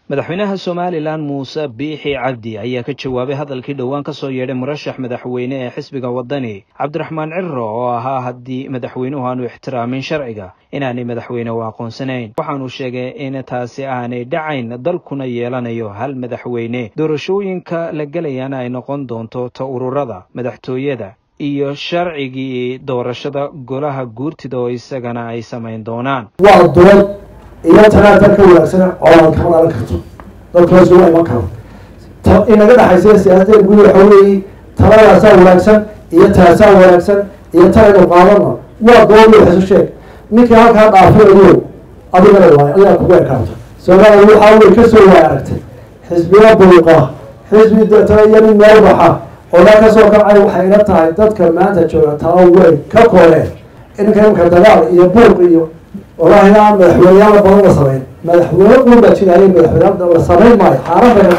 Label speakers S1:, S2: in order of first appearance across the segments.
S1: madaxweynaha somalilan muuse biixi cabdi ayaa ka jawaabay hadalkii dhowaan ka soo yeedhay murashax madaxweyne ee xisbiga waddani cabdiraxmaan ciro oo ahaa haddii madaxweynuhu aanu ixtiraamin sharciga inaanay madaxweyne u aqoonsanayn waxaanu sheegay in taasi aanay dhacayn dalkuna yeelanayo hal madaxweyne doorashooyinka la gelayana ay noqon doonto ta ururada madaxtooyada iyo sharcigii doorashada golaha guurtida oo isagana ay samayn doonaan
S2: waa dood iyo tanaatar ka wanaagsan colaad kama dhalan karto dalka laysuma iman karo ta inaga dhexaysa siyaasadda guud waxa weeye taladaasaa wanaagsan iyo taasaa wanaagsan iyo talaynu qaadana waa dood iyo xisu sheeg ninkii halkaa dhaafay adigo adigana waay adigaa kugu ekaato soomaaliya waxaa wey kasoo waay aragtay xisbiya buuqa xisbi deetana iyo nin meel baxa odaa kasoo kacay waxay ila tahay dadka maanta jooga tala weyn ka kooleen inanka imka dagaal iyo buuq iyo walahi aan madaxweyneyaala badan la samayn madaxweyne uun baa jiraaye madaxweyne la samayn maayo xaaraan bay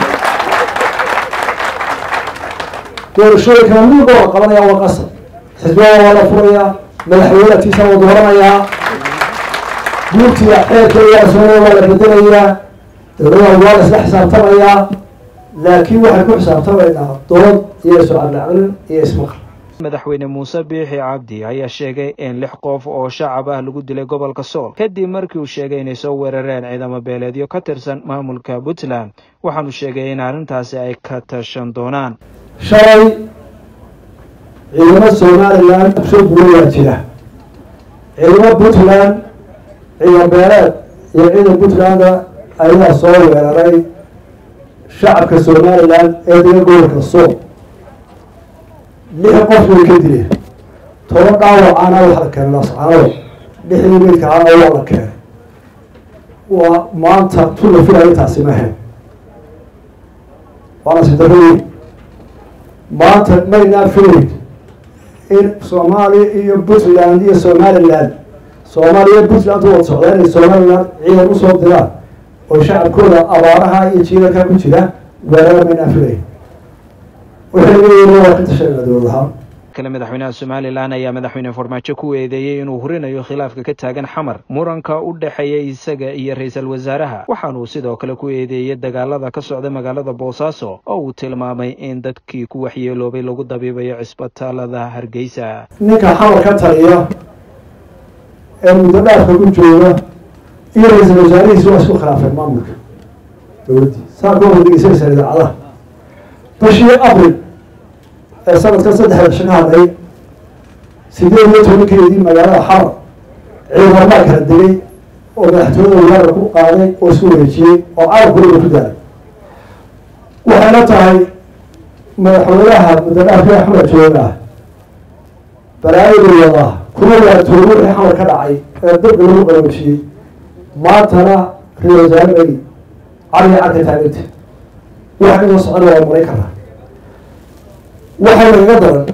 S2: doorashooyinkana midba la qabanaya waa qasab xisbiyada waa la furayaa madaxweyne tiisa waa dooranayaa guurtiya xeerkeeda soomaliya waa la bedelayaa dowlada waa la isla xisaabtamayaa laakiin waxay ku xisaabtamaynaa dood iyo isocadlaclin iyo ismaqal
S1: madaxweyne muuse biixi cabdi ayaa sheegay in lix qof oo shacab ah lagu dilay gobolka sool kadib markii uu sheegay inay soo weerareen ciidamo beeleedyo ka tirsan maamulka puntland waxaanu sheegay in arrintaasi ay ka tashan doonaan
S2: shalay ciidamo somalilan soo gurayaa jira ciidamo puntland ciidan beeleed iyo ciidan puntlanda ayaa soo weeraray shacabka somalilan ee dega gobolka sool lix qof way ka dileen toban dhaawacaana waxa la keenay lascaanood lixdii meydka ahaana waa la keenay waa maanta tu la filayo taasi ma ahayn waana sidarooyin maanta maynaa filayn in soomaaliya iyo puntland iyo somaliland soomaaliya iyo puntland u wada socdaa inay somaliland ciidan usoo diraan oo shacabkooda abaaraha iyo jiilalka ku jira weerara maynaa filayn
S1: kale madaxweynaha somalilan ayaa madaxweyne farmaajo ku eedeeyey inuu hurinayo khilaafka ka taagan xamar muranka u dhexeeya isaga iyo ra-iisul wasaaraha waxaanuu sidoo kale ku eedeeyey dagaalada ka socda magaalada boosaaso oo uu tilmaamay in dadkii ku waxyeeloobay lagu dabiibayo cisbitaalada hargeysa
S2: ninka xamar ka taliya ee muddo dhaafka ku jooga iyo ra-iisul wasaarihiisi waa isku khilaafeen maamulka dowladdii saa ka hordegeysaysa idaacadaha bishii abril ee sanadkan saddexda bisho ka hadlay sideed iyo tobankeedii magaalada xamar ciidamamaa kala degay oo madaxtooyada weerar ku qaaday oo isku wareejiyey oo carabkooda ku daalay waxayna tahay madaxweynaha muddadhaafka axmed jooga balaayadu wadaa kuma waartoobo wixii xamar ka dhacay ee dabka lagu qaroojiyey maantana ra-isul wasaare bay cariga carka taaganta waxa inoo socona waa maray karaa waxaa nagaga daran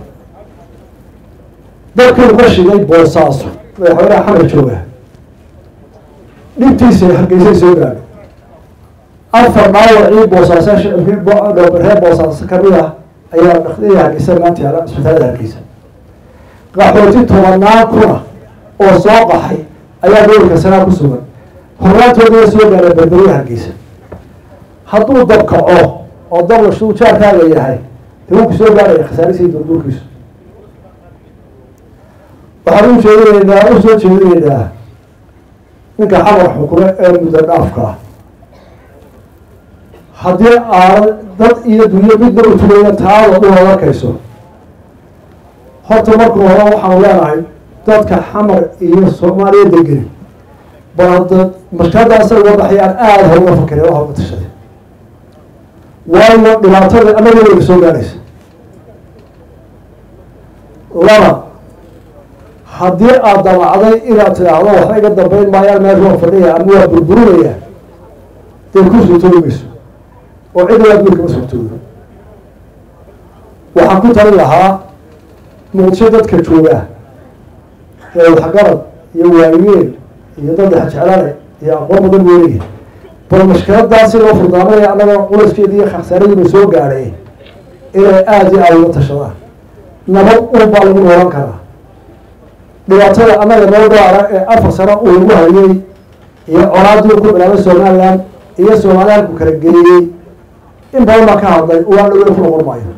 S2: dadkii ka shigay boosaaso madaxweynaha xamar jooga dhibtiisa hargeysay soo gaadho afar dhaawacii boosaaso shacabkii reer boosaaso kamid ah ayaa dhakdii hargeysa maanta yaala isbitaalada hargeysa qaxooti tobanaan kuna oo soo qaxay ayaa gobolka sanaa ku sugan horaantoodaa soo gaara berberiya hargeysa hadduu dabkaco oo dablashu jaarkaaga yahay ku soo gaaraya khasaarisii durduurkiisu waxaan u jeedinaynaa u soo jeedinaynaa ninka xamar xukume ee muddo dhaafka ah haddii aanad dad iyo dunyo midna u tugaya taada u adarkayso horta marka hore waxaanu leenahay dadka xamar iyo soomaaliya degeni bal hadda markadaasa uga baxayaan aada ha uga fakireen oo hauga tashaday waayo dhibaatada anaga wayna soo gaaraysa laba haddii aada damacday inaad tidhaahdo waxba iga dambeyn maayaan meel waa fadhiya ama waa burburinaya dee ku suurtoobi mayso oo cid waa guurkama suurtoodo waxaan ku talin lahaa muqdisho dadka jooga ee waxgarad iyo waayeel iyo dad xajeclane iyo aqoon badan weelaya bal mashkiladaasi loo furdaamanaya annaga culaskeedi iyo khasaaraduna soo gaadhay inay aada iyo aada uga tashadaan nabad un baa lagu noolan karaa dhibaatada annaga noo gaara ee afar sano uu lagu hayay iyo colaadii ku bilaabay somaliland iyo soomaaliya halku kala geeyey in badan baa ka hadlay waa dhawey ku noqon maayo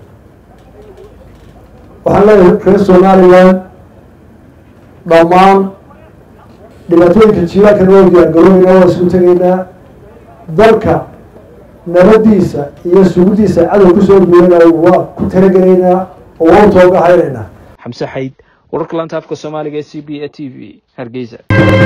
S2: waxaan leeyahay reer somaliland dhammaan dhibaatooyinka jiilaanka noo diyaargarooyna waa isku tegaynaa dalka nabadiisa iyo sugudiisa cadow kusoo duulana waa ku talagelaynaa oo waa u toogahaynaynaa
S1: xamse xayd wararka laanta afka soomaaliga ee c b a t v hargeysa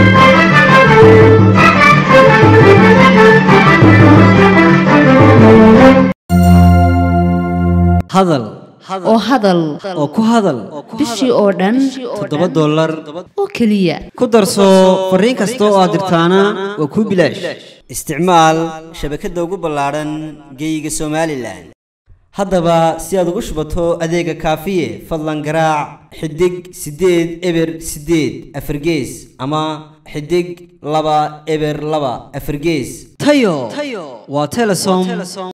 S3: hadal
S4: oo hadal
S3: oo ku hadal
S4: bishii oo dhan
S3: toddoba dollar
S4: oo keliya
S3: ku darso fariin kasta oo aad dirtaana waa kuu bilaash isticmaal shabakadda ugu ballaadhan geeyiga somalilan haddaba si aad ugu shubato adeega kaafiye fadlan garaac xidig siddeed eber siddeed afargees ama xidig laba eber laba afargees tayo waa telesom